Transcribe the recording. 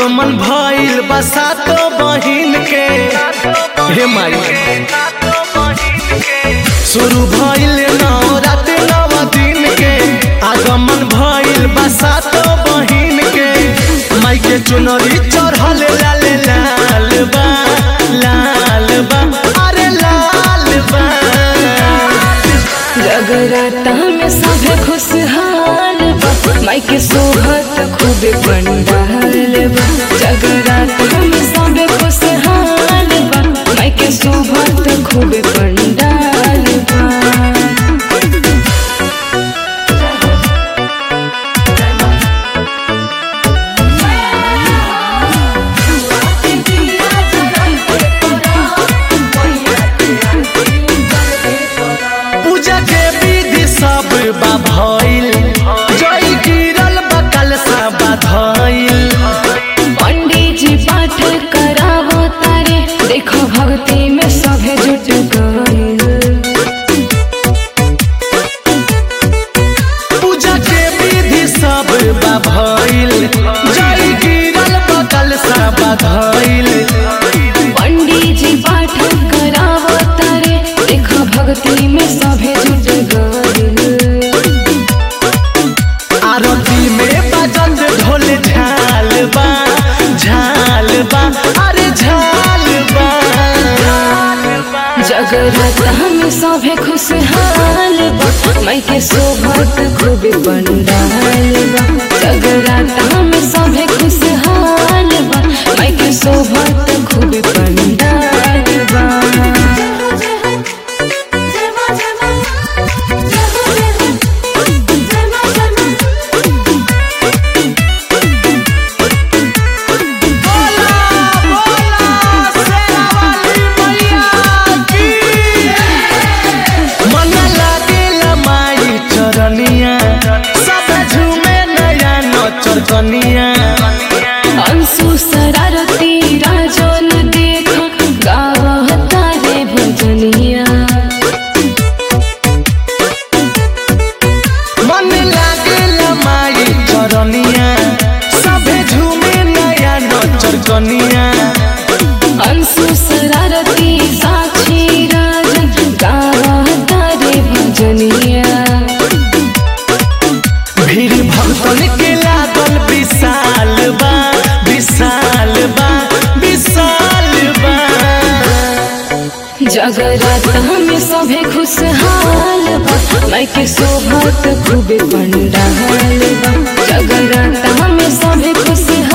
आगमन भइल बसातो बहिन के हे माई शुरू भइल नवरात नव दिन के आगमन भइल बसातो बहिन के माई के चुनरी चढ़ल लाल लाल बा लाल बा अरे लाल बा जगराता में सभे खुशहाल बा माई के सोहत खूबे पंडाल बा जगराता में सभे खुशहाल बा माई के सोहत खूबे पंडाल बा पूजा के विधि सब बा भइल जय गिरल बा कलसा बा धइल पंडित जी पाठ करावो तारे देखो भक्ति में सभे जुट गइल पूजा के विधि सब बा भइल जय गिरल बा कलसा बा धइल पंडित जी पाठ करावो तारे देखो भक्ति में सभे जुट गइल आरती में बजत ढोल झाल बा झाल बा अरे झाल बा जगराता में सभे खुशहाल बा माई के सोभत खूबे पंडाल बा जगराता में सभे खुशहाल बा माई के सोभत खूबे पंडाल बा बोला बोला शेरा वाली मैया की मन लागेला माई चरनिया सब झूमे नया नचर कनिया अंशु शरारती राजन देख गावता रे भजनिया मन लागेला माई चरनिया सब झूमे नया नचर कनिया अंशु शरारती साक्षी राजन गावता रे भजनिया भीड़ भक्तन के लागल विशाल बा विशाल बा विशाल बा जगराता में सभे खुशहाल बा माई के सोभत खूबे पंडाल बा जगराता में सभे खुशहाल